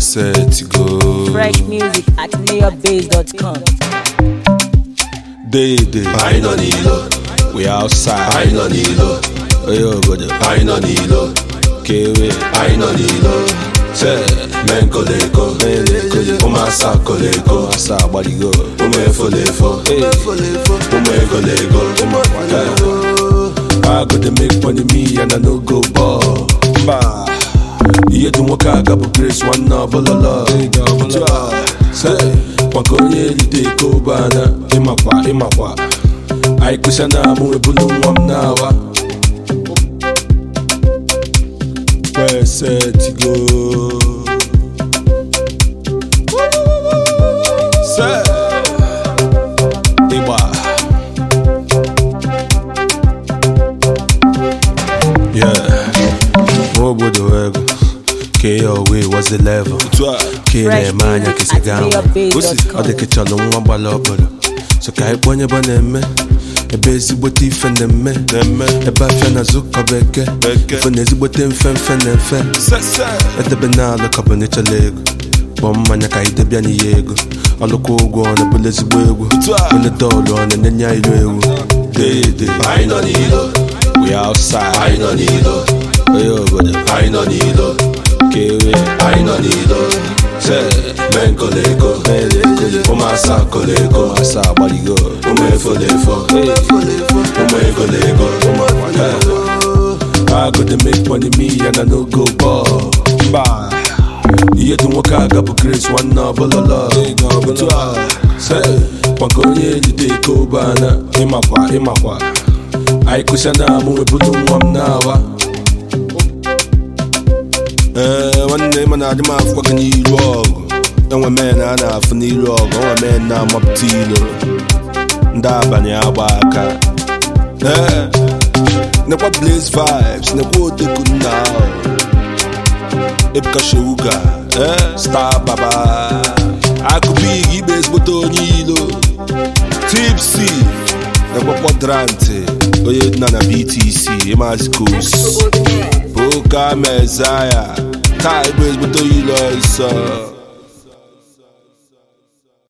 set go Fresh music at mayorbase.com. day day anyị nọ n'ilo we outside anyị nọ n'ilo onye obodo anyị nọ n'ilo kewe anyị nọ n'ilo se menkoleko ụmụasa koleko asa agbaligo ụmụ efolefo ụmụ egolego I go dey make money me and I no go ball. Mba. Ihe dị nwoke aga bụ Grace nwanne ọbụlọlọ Say, maka onye erite iko bana ịmakwa ịmakwa anyị kụsịa na amụ ebulu nwa m na-awa kwesetigo Say, ịgba Yeah. Nwa obodo ego ka ya owe was the level ka ị na-eme anya ka isi gaa nwa ọ dị ka chọrọ nwa gbara obodo so ka anyị kpọnye ebe ọ na-eme ebe ezigbote ife na-eme ebe afịa na zụkọ bekee ife na ezigbote mfe mfe na mfe edebe na alụ ka bụ na ịchọla ego kpọọ mmanya ka anyị debịa n'ihe ego ọlụkwa ụgwọ ọ na-ebule ezigbo egwu onye dọọlụ ọ na-enye ya ilu ewu dede anyị nọ n'ilo we outside anyị nọ n'ilo onye obodo anyị nọ n'ilo kewe anyị nọ n'ilo se menkoleko ụmụasa koleko asa agbaligo ụmụ efolefo ụmụ egolego I go dey make money me and I no go ball. Mba. Ihe dị nwoke aga bụ Grace nwanne ọbụlọlọ Otu a Say, maka onye ejide iko bana ịmakwa ịmakwa anyị kụsịa na amụ ebulu nwa m na-awa ee nwanne m na-adị m afụkwa gị n'iru ọgụ enwe men a na-afụ n'iru ọgụ enwe men na-amapụta ilo ndị abalị agba aka ee nekwa blaze vibes nekwa oteku nna ahụ Ebuka Shewuga eh? Star Baba Akụbig igbe ezigbote onye ilo Tipsy nekwa kwadrantị onye nna na BTC Ịmazi Kos Poka Mezaya taa igbe ezigbote onye ilo nsọ